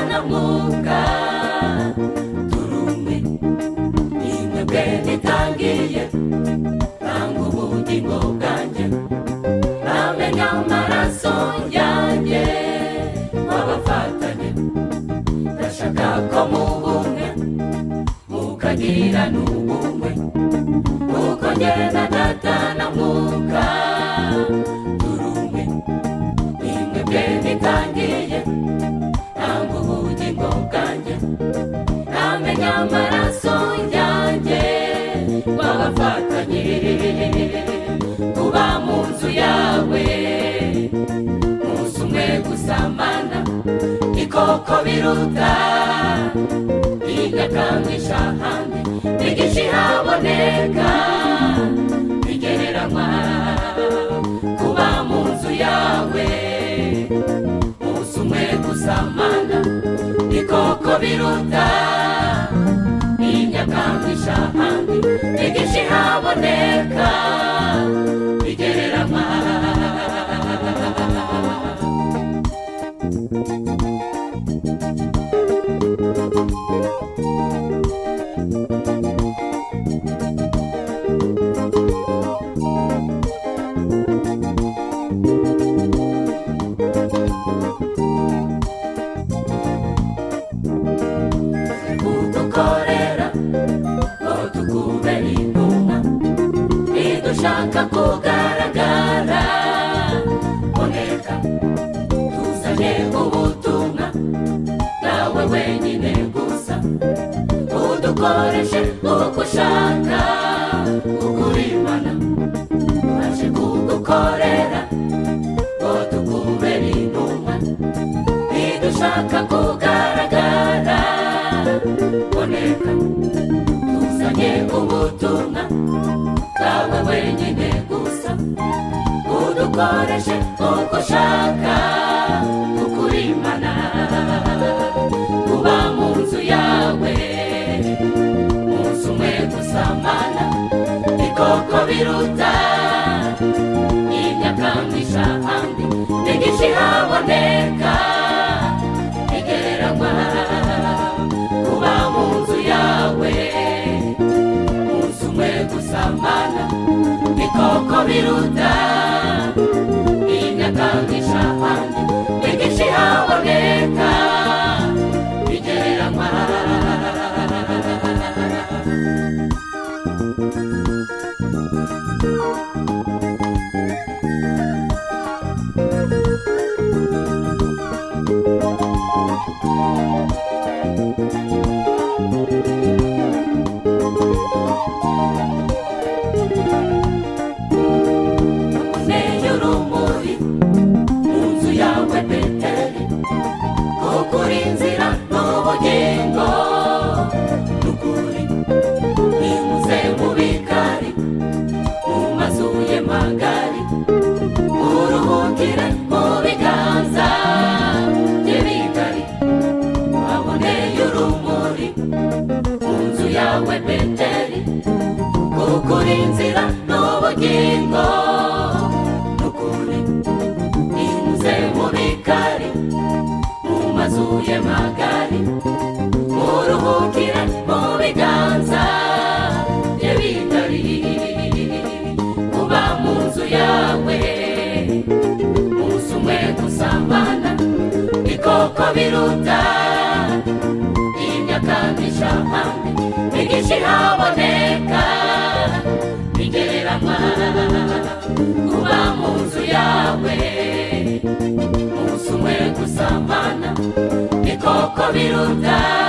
nkunga turumwe nimwe nitangiye tanga ubugingo bwanjye namenya amaraso yanjye wabafatanye ndashaka ko mubumwe mukagira n'ubumwe kuko njye na data na mwuka turumwe nimwe mwe nitangiye ntabwo ubugingo bwanjye ntamenya amaraso yanjye wabafatanye kuba mu nzu yawe umunsi umwe gusamana ikoko biruta igakandisha ahandi nigisha ihaboneka bigereranywa kuba mu nzu yawe umunsi umwe gusamana ikoko biruta inyakandisha ahandi nigisha ihaboneka bigereranywa kudukorera ngo tukubere intumwa nidushaka kugaragara boneka tuzane ubutumwa nawe wenyine gusa udukoreshe uko ushaka kugurimana twaje kugukorera ngo tukubere intumwa nidushaka kugaragara boneka tuzanye ubutumwa bwawe wenyine gusa udukoreshe uko ushaka kukurimana kuba mu nzu yawe umunsi umwe gusamana ikoko biruta imyakandisha ahandi nigisha ihaboneka igereranywa kuba mu nzu yawe umunsi umwe gusamana ikoko biruta imyakandisha ahandi nigisha ihaboneka igereranywa neyo urumuri mu nzu yawe beteri kuko uri inzira n'ubugingo n'ukuri binyuze mu bikari mu mazu ye magari uruhukire mu biganza bye bigari waboneye urumuri mu nzu yawe beteri kuko uri inzira n'ubugingo n'ukuri binyuze mu bikari mu mazu ye magari uruhukire mu biganza bye bigari kuba mu nzu yawe umunsi umwe gusambana ikoko biruta imyakandisha ahandi nigisha ihaboneka bigereranywa kuba mu nzu yawe umunsi umwe gusambana ikoko biruta